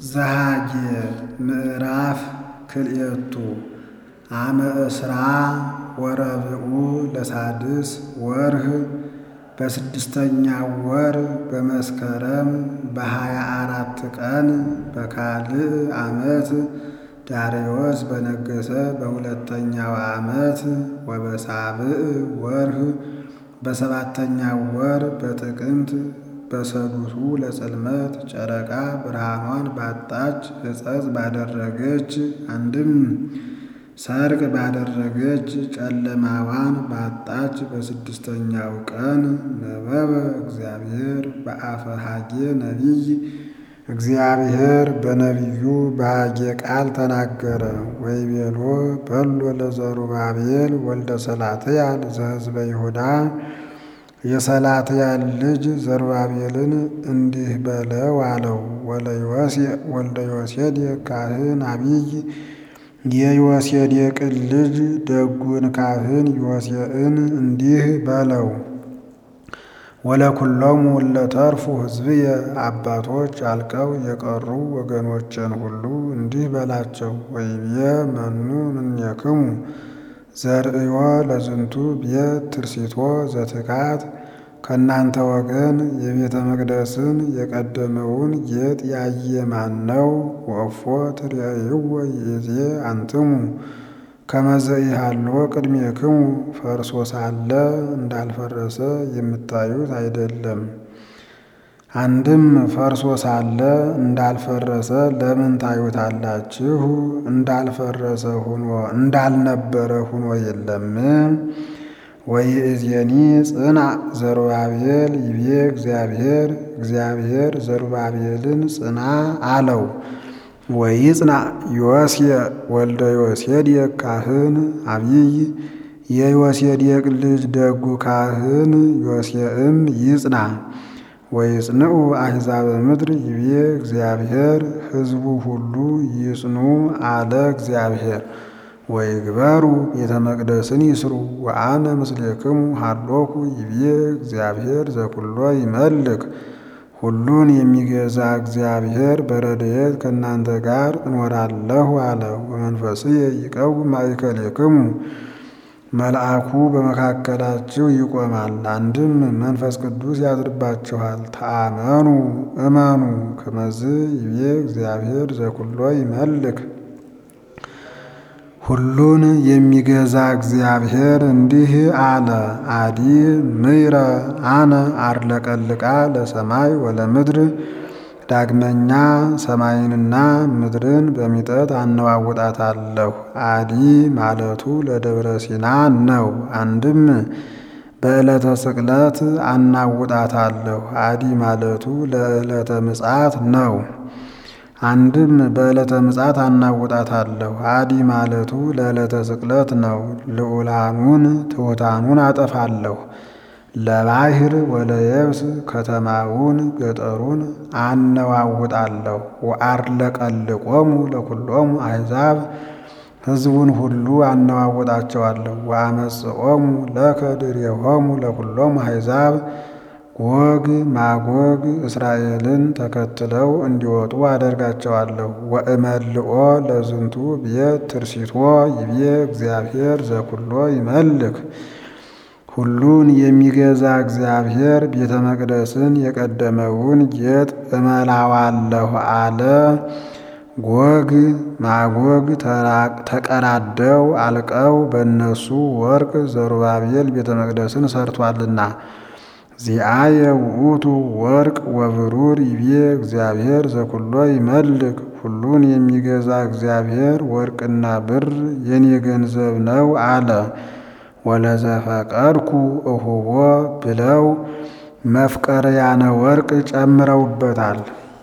ዘሃጌ ምዕራፍ ክልኤቱ አመ እስራ ወረብዑ ለሳድስ ወርህ በስድስተኛው ወር በመስከረም በሀያ አራት ቀን በካልዕ ዓመት ዳርዮስ በነገሰ በሁለተኛው ዓመት ወበሳብዕ ወርህ በሰባተኛው ወር በጥቅምት በሰዱሱ ለጽልመት ጨረቃ ብርሃኗን ባጣች ሕፀጽ ባደረገች አንድም ሰርቅ ባደረገች ጨለማዋን ባጣች በስድስተኛው ቀን ነበበ እግዚአብሔር በአፈ ሐጌ ነቢይ እግዚአብሔር በነቢዩ በሐጌ ቃል ተናገረ። ወይቤሎ በሎ ለዘሩባቤል ወልደ ሰላትያል ዘሕዝበ ይሁዳ የሰላትያል ልጅ ዘሩባቤልን እንዲህ በለው አለው። ወልደ ዮሴዴቅ ካህን አቢይ የዮሴዴቅን ልጅ ደጉን ካህን ዮሴዕን እንዲህ በለው። ወለኩሎሙ ለተርፉ ሕዝብየ አባቶች አልቀው የቀሩ ወገኖችን ሁሉ እንዲህ በላቸው። ወይቤ መኑ እምኔክሙ ዘርእዮ ለዝንቱ ቤት ትርሲቶ ዘትካት ከእናንተ ወገን የቤተ መቅደስን የቀደመውን ጌጥ ያየ ማን ነው? ወእፎ ትርእይዎ ይእዜ አንትሙ ከመ ዘኢሃልዎ ቅድሜክሙ ፈርሶ ሳለ እንዳልፈረሰ የምታዩት አይደለም። አንድም ፈርሶ ሳለ እንዳልፈረሰ ለምን ታዩታላችሁ? እንዳልፈረሰ ሁኖ እንዳልነበረ ሁኖ የለም። ወይእዜኒ ጽንዕ ዘሩባቤል ይቤ እግዚአብሔር እግዚአብሔር ዘሩባቤልን ጽና አለው። ወይጽናዕ ዮሴዕ ወልደ ዮሴዴቅ ካህን አቢይ የዮሴዴቅ ልጅ ደጉ ካህን ዮሴዕም ይጽና። ወይጽንዑ አሕዛበ ምድር ይቤ እግዚአብሔር ሕዝቡ ሁሉ ይጽኑ አለ እግዚአብሔር። ወይግበሩ ቤተ መቅደስን ይስሩ ወአነ ምስሌክሙ ሃሎኩ ይቤ እግዚአብሔር ዘኩሎ ይመልክ ሁሉን የሚገዛ እግዚአብሔር በረድኤት ከእናንተ ጋር እኖራለሁ አለ። ወመንፈስየ ይቀውም ማእከሌክሙ መልአኩ በመካከላችሁ ይቆማል። አንድም መንፈስ ቅዱስ ያድርባችኋል። ተአመኑ እመኑ ከመዝ ይቤ እግዚአብሔር ዘኩሎ ይመልክ ሁሉን የሚገዛ እግዚአብሔር እንዲህ አለ። አዲ ምይረ አነ አርለቀልቃ ለሰማይ ወለምድር ዳግመኛ ሰማይንና ምድርን በሚጠት አነዋውጣታለሁ። አዲ ማለቱ ለደብረ ሲና ነው። አንድም በዕለተ ስቅለት አናውጣታለሁ። አዲ ማለቱ ለዕለተ ምጽአት ነው። አንድም በዕለተ ምጽአት አናውጣታለሁ። አዲ ማለቱ ለዕለተ ስቅለት ነው። ልዑላኑን ትሑታኑን አጠፋለሁ። ለባሕር ወለየብስ ከተማውን ገጠሩን አነዋውጣለሁ። ወአርለቀልቆሙ ለኩሎሙ አሕዛብ ሕዝቡን ሁሉ አነዋውጣቸዋለሁ። ወአመጽኦሙ ለከ ድሬሆሙ ለኩሎሙ አሕዛብ ጎግ ማጎግ እስራኤልን ተከትለው እንዲወጡ አደርጋቸዋለሁ። ወእመልኦ ለዝንቱ ቤት ትርሲቶ ይቤ እግዚአብሔር ዘኩሎ ይመልክ ሁሉን የሚገዛ እግዚአብሔር ቤተ መቅደስን የቀደመውን ጌጥ እመላዋለሁ አለ። ጎግ ማጎግ ተቀራደው አልቀው በእነሱ ወርቅ ዘሩባቤል ቤተ መቅደስን ሰርቷልና ዚአየ ውእቱ ወርቅ ወብሩር ይቤ እግዚአብሔር ዘኩሎ ይመልክ ሁሉን የሚገዛ እግዚአብሔር ወርቅና ብር የኔ ገንዘብ ነው አለ። ወለዘፈቀድኩ እሁቦ ብለው መፍቀርያነ ወርቅ ጨምረውበታል።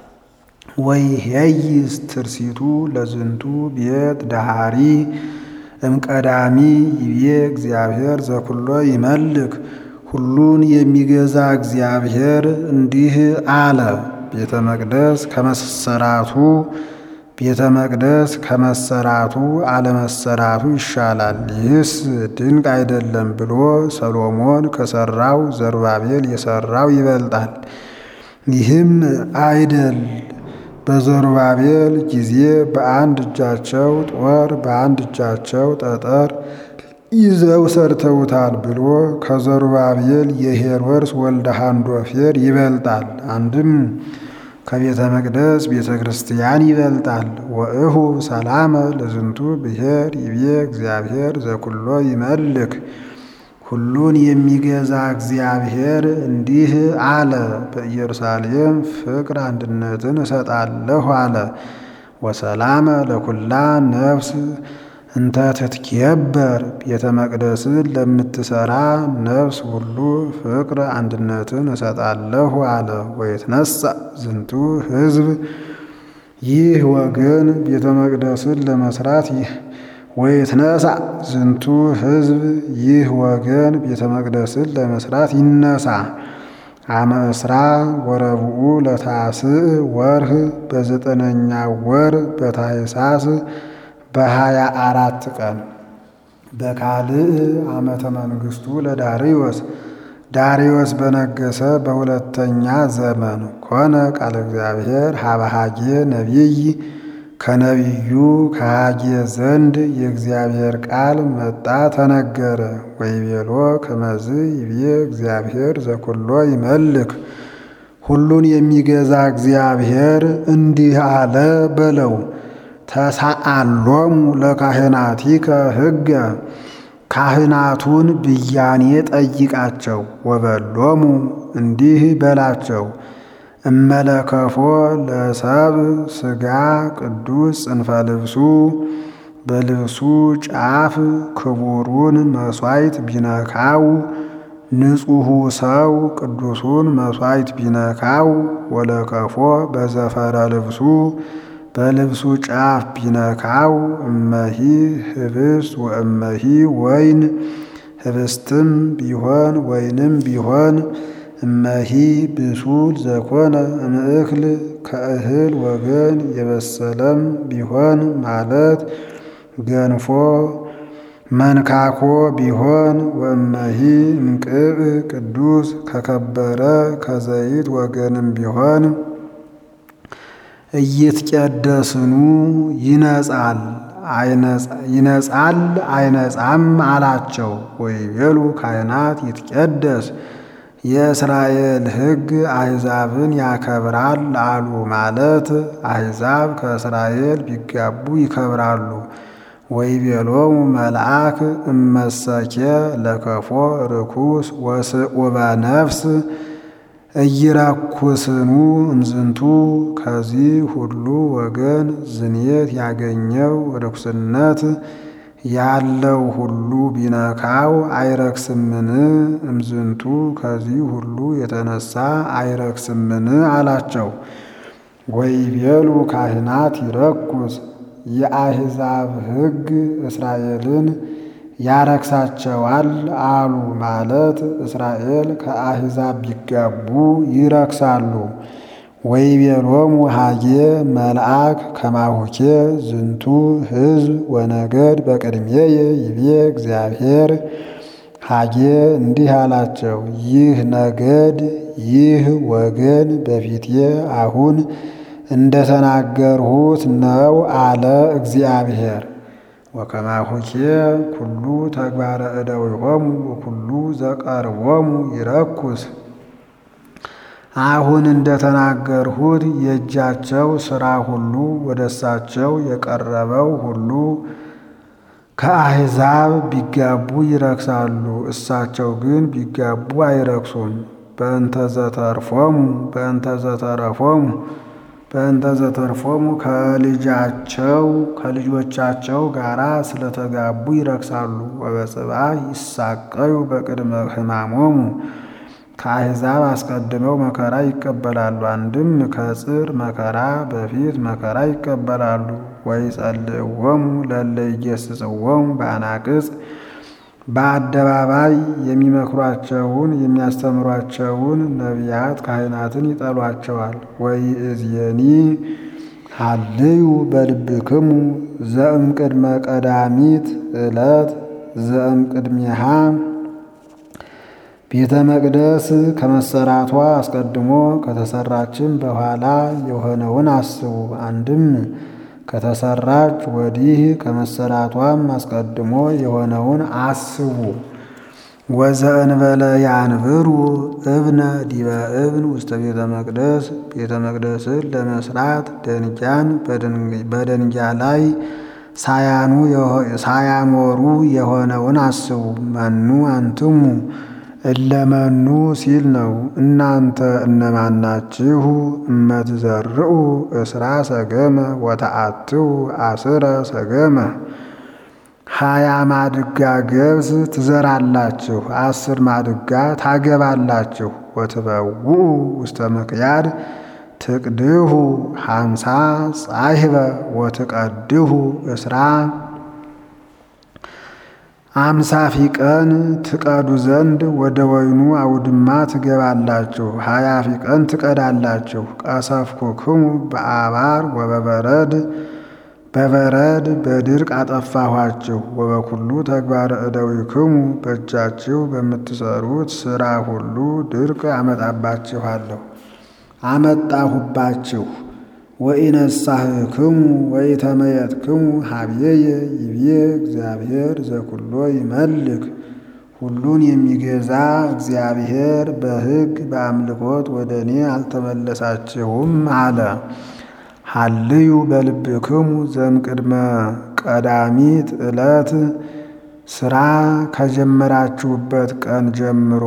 ወይሄይስ ትርሲቱ ለዝንቱ ቤት ዳሃሪ እምቀዳሚ ይቤ እግዚአብሔር ዘኩሎ ይመልክ ሁሉን የሚገዛ እግዚአብሔር እንዲህ አለ። ቤተ መቅደስ ከመሰራቱ ቤተ መቅደስ ከመሰራቱ አለመሰራቱ ይሻላል። ይህስ ድንቅ አይደለም ብሎ ሰሎሞን ከሰራው ዘሩባቤል የሰራው ይበልጣል። ይህም አይደል በዘሩባቤል ጊዜ በአንድ እጃቸው ጦር በአንድ እጃቸው ጠጠር ይዘው ሰርተውታል ብሎ ከዘሩባቤል የሄሮድስ ወልደ ሃንዶፌር ይበልጣል። አንድም ከቤተ መቅደስ ቤተ ክርስቲያን ይበልጣል። ወእሁ ሰላመ ለዝንቱ ብሔር ይቤ እግዚአብሔር ዘኩሎ ይመልክ ሁሉን የሚገዛ እግዚአብሔር እንዲህ አለ፣ በኢየሩሳሌም ፍቅር አንድነትን እሰጣለሁ አለ። ወሰላመ ለኩላ ነፍስ እንተ ትትኬበር ቤተ መቅደስን ለምትሰራ ነፍስ ሁሉ ፍቅር አንድነትን እሰጣለሁ አለ። ወይትነሳ ዝንቱ ሕዝብ ይህ ወገን ቤተ መቅደስን ለመስራት ይህ ወይትነሳ ዝንቱ ሕዝብ ይህ ወገን ቤተ መቅደስን ለመስራት ይነሳ። አመ እስራ ወረብኡ ለታስዕ ወርህ በዘጠነኛ ወር በታኅሳስ በሀያ አራት ቀን በካልእ ዓመተ መንግሥቱ ለዳርዮስ ዳርዮስ በነገሰ በሁለተኛ ዘመን ኮነ ቃለ እግዚአብሔር ሀበሃጌ ነቢይ ከነቢዩ ከሃጌ ዘንድ የእግዚአብሔር ቃል መጣ ተነገረ። ወይቤሎ ከመዝ ይቤ እግዚአብሔር ዘኩሎ ይመልክ ሁሉን የሚገዛ እግዚአብሔር እንዲህ አለ በለው ተሳአሎሙ ለካህናቲከ ሕገ ካህናቱን ብያኔ ጠይቃቸው። ወበሎሙ እንዲህ በላቸው እመለከፎ ለሰብ ሥጋ ቅዱስ ጽንፈ ልብሱ በልብሱ ጫፍ ክቡሩን መሥዋዕት ቢነካው ንጹሑ ሰው ቅዱሱን መሥዋዕት ቢነካው ወለከፎ በዘፈረ ልብሱ በልብሱ ጫፍ ቢነካው እመሂ ህብስት ወእመሂ ወይን ህብስትም ቢሆን ወይንም ቢሆን እመሂ ብሱል ዘኮነ እምእክል ከእህል ወገን የበሰለም ቢሆን ማለት ገንፎ መንካኮ ቢሆን ወእመሂ እምቅብ ቅዱስ ከከበረ ከዘይት ወገንም ቢሆን እይትቀደስኑ ይነጻል ይነጻል አይነጻም አላቸው። ወይቤሉ ካህናት ይትቀደስ የእስራኤል ሕግ አሕዛብን ያከብራል አሉ። ማለት አሕዛብ ከእስራኤል ቢጋቡ ይከብራሉ። ወይቤሎሙ መልአክ እመሰኬ ለከፎ ርኩስ ወስዑበ ነፍስ እይረኩስኑ እምዝንቱ ከዚህ ሁሉ ወገን ዝንየት ያገኘው ርኩስነት ያለው ሁሉ ቢነካው አይረክስምን? እምዝንቱ ከዚህ ሁሉ የተነሳ አይረክስምን አላቸው። ወይቤሉ ካህናት ይረኩስ የአሕዛብ ሕግ እስራኤልን ያረክሳቸዋል አሉ። ማለት እስራኤል ከአሕዛብ ቢጋቡ ይረክሳሉ። ወይቤሎሙ ሀጌ መልአክ ከማሁኬ ዝንቱ ሕዝብ ወነገድ በቅድሜየ ይቤ እግዚአብሔር ሀጌ እንዲህ አላቸው፣ ይህ ነገድ ይህ ወገን በፊቴ አሁን እንደተናገርሁት ነው አለ እግዚአብሔር። ወከማሁኬ ኩሉ ተግባረ እደዊሆሙ ወኩሉ ዘቀርቦሙ ይረኩስ አሁን እንደተናገርሁት የእጃቸው ሥራ ሁሉ ወደ እሳቸው የቀረበው ሁሉ ከአሕዛብ ቢጋቡ ይረክሳሉ፣ እሳቸው ግን ቢጋቡ አይረክሱም። በእንተ ዘተርፎሙ በእንተ ዘተረፎሙ በእንተ ዘተርፎሙ ከልጃቸው ከልጆቻቸው ጋር ስለተጋቡ ይረክሳሉ። ወበጽብዓ ይሳቀዩ በቅድመ ሕማሞሙ ከአሕዛብ አስቀድመው መከራ ይቀበላሉ። አንድም ከጽር መከራ በፊት መከራ ይቀበላሉ። ወይጸልእዎሙ ለእለ ይገሥጽዎሙ በአናቅጽ በአደባባይ የሚመክሯቸውን የሚያስተምሯቸውን ነቢያት ካህናትን ይጠሏቸዋል። ወይእዜኒ ሀልዩ በልብክሙ ዘእምቅድመ ቀዳሚት ዕለት ዘእምቅድሜሃ ቤተ መቅደስ ከመሰራቷ አስቀድሞ ከተሰራችም በኋላ የሆነውን አስቡ። አንድም ከተሰራች ወዲህ ከመሰራቷም አስቀድሞ የሆነውን አስቡ። ወዘእንበለ ያንብሩ እብነ ዲበ እብን ውስተ ቤተ መቅደስ ቤተ መቅደስን ለመስራት ደንጊያን በደንጊያ ላይ ሳያኖሩ የሆነውን አስቡ። መኑ አንትሙ እለመኑ ሲል ነው። እናንተ እነማናችሁ? እመትዘርኡ እስራ ሰገመ ወተአትው አስረ ሰገመ ሀያ ማድጋ ገብስ ትዘራላችሁ፣ አስር ማድጋ ታገባላችሁ። ወትበውኡ ውስተ ምክያድ ትቅድሁ ሀምሳ ጻሕበ ወትቀድሁ እስራ አምሳ ፊቀን ትቀዱ ዘንድ ወደ ወይኑ አውድማ ትገባላችሁ፣ ሀያ ፊቀን ትቀዳላችሁ። ቀሰፍኩክሙ በአባር ወበበረድ በበረድ በድርቅ አጠፋኋችሁ። ወበኩሉ ተግባረ እደዊክሙ በእጃችሁ በምትሰሩት ሥራ ሁሉ ድርቅ አመጣባችኋለሁ አመጣሁባችሁ። ወኢነሳህክሙ ወኢተመየጥክሙ ሀብዬየ ይብዬ እግዚአብሔር ዘኩሎ ይመልክ ሁሉን የሚገዛ እግዚአብሔር በሕግ በአምልኮት ወደ እኔ አልተመለሳችሁም አለ። ሀልዩ በልብክሙ ዘምቅድመ ቀዳሚት ዕለት ስራ ከጀመራችሁበት ቀን ጀምሮ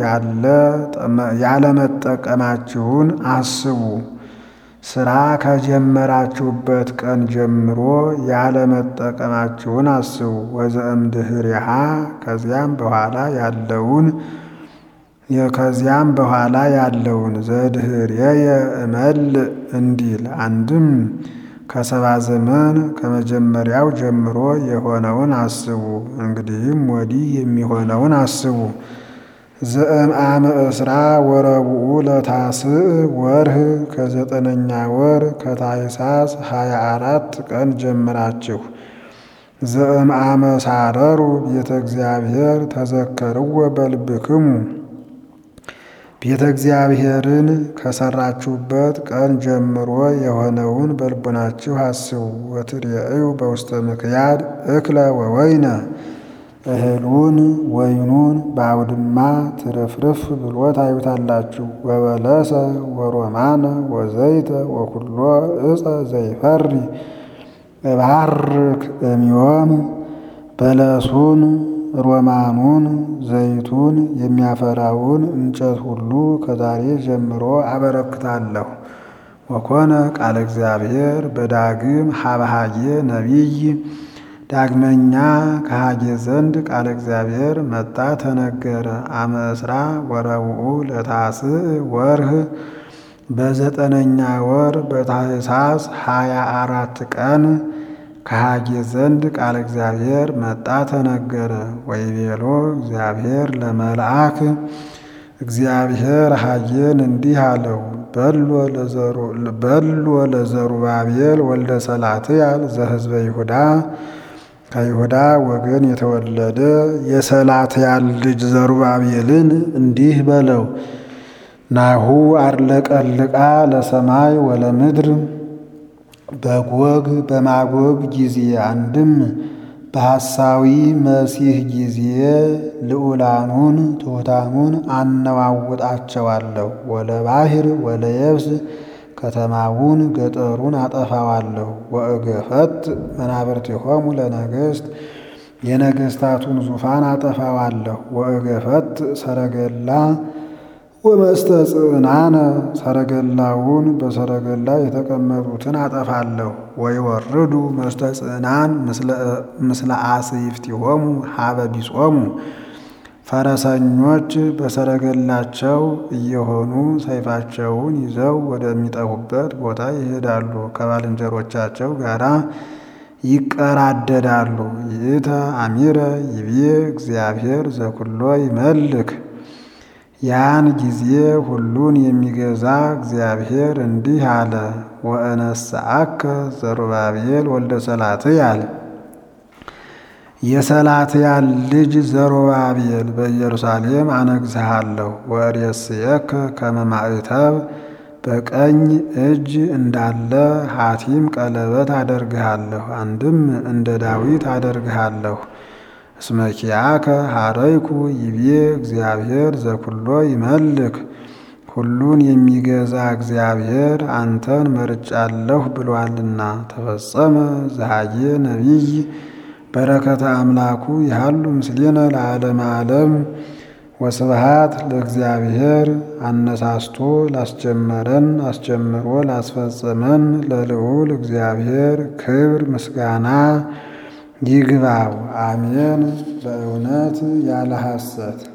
ያለመጠቀማችሁን አስቡ። ስራ ከጀመራችሁበት ቀን ጀምሮ ያለመጠቀማችሁን አስቡ። ወዘእምድኅሬሃ ከዚያም በኋላ ያለውን ከዚያም በኋላ ያለውን ዘድኅሬየ እመልእ እንዲል አንድም ከሰባ ዘመን ከመጀመሪያው ጀምሮ የሆነውን አስቡ። እንግዲህም ወዲህ የሚሆነውን አስቡ። ዘእምአመ እስራ ወረብኡ ለታስዕ ወርህ ከዘጠነኛ ወር ከታኅሳስ ሀያ አራት ቀን ጀምራችሁ ዘእምአመ ሳረሩ ቤተ እግዚአብሔር ተዘከርዎ በልብክሙ ቤተ እግዚአብሔርን ከሰራችሁበት ቀን ጀምሮ የሆነውን በልቡናችሁ አስቡ። ወትሬእዩ በውስተ ምክያድ እክለ ወወይነ እህሉን ወይኑን በአውድማ ትርፍርፍ ብሎ ታዩታላችሁ። ወበለሰ ወሮማነ ወዘይተ ወኩሎ እፀ ዘይፈሪ እባርክ እምዮም በለሱን ሮማኑን ዘይቱን የሚያፈራውን እንጨት ሁሉ ከዛሬ ጀምሮ አበረክታለሁ። ወኮነ ቃለ እግዚአብሔር በዳግም ሀበሃጌ ነቢይ ዳግመኛ ከሃጌ ዘንድ ቃለ እግዚአብሔር መጣ ተነገረ። አመ እስራ ወረብኡ ለታስዕ ወርህ በዘጠነኛ ወር በታኅሳስ ሀያ አራት ቀን ከሃጌ ዘንድ ቃለ እግዚአብሔር መጣ ተነገረ። ወይቤሎ እግዚአብሔር ለመልአክ እግዚአብሔር ሃጌን እንዲህ አለው፣ በሎ ለዘሩባቤል ወልደ ሰላትያል ዘሕዝበ ይሁዳ ከይሁዳ ወገን የተወለደ የሰላትያል ልጅ ዘሩባቤልን እንዲህ በለው፣ ናሁ አርለቀልቃ ለሰማይ ወለምድር በጎግ በማጎግ ጊዜ አንድም በሐሳዊ መሲህ ጊዜ ልዑላኑን ትሑታኑን አነዋውጣቸዋለሁ። ወለባሕር ወለየብስ ከተማውን ገጠሩን አጠፋዋለሁ። ወእገፈት መናብርቲሆሙ ለነገሥት የነገሥታቱን ዙፋን አጠፋዋለሁ። ወእገፈት ሰረገላ ወመስተጽዕናነ ሰረገላውን በሰረገላ የተቀመጡትን አጠፋለሁ። ወይወርዱ መስተጽዕናን ምስለ አስይፍቲሆሙ ሀበ ቢጾሙ ፈረሰኞች በሰረገላቸው እየሆኑ ሰይፋቸውን ይዘው ወደሚጠፉበት ቦታ ይሄዳሉ፣ ከባልንጀሮቻቸው ጋር ይቀራደዳሉ። ይእተ አሚረ ይብዬ እግዚአብሔር ዘኩሎ ይመልክ ያን ጊዜ ሁሉን የሚገዛ እግዚአብሔር እንዲህ አለ፣ ወእነስአከ ዘሩባቤል ወልደ ሰላትያል የሰላትያል ልጅ ዘሩባቤል በኢየሩሳሌም አነግሥሃለሁ ወርእስየከ ከመ ማዕተብ በቀኝ እጅ እንዳለ ሐቲም ቀለበት አደርግሃለሁ። አንድም እንደ ዳዊት አደርግሃለሁ። እስመ ኪያከ ሐረይኩ ይቤ እግዚአብሔር ዘኩሎ ይመልክ ሁሉን የሚገዛ እግዚአብሔር አንተን መርጫለሁ ብሏልና። ተፈጸመ ዘሃዬ ነቢይ በረከተ አምላኩ ያሉ ምስሌነ ለዓለመ ዓለም ወስብሃት ለእግዚአብሔር። አነሳስቶ ላስጀመረን አስጀምሮ ላስፈጸመን ለልዑል እግዚአብሔር ክብር ምስጋና ይግባው። አሜን። በእውነት ያለ ሐሰት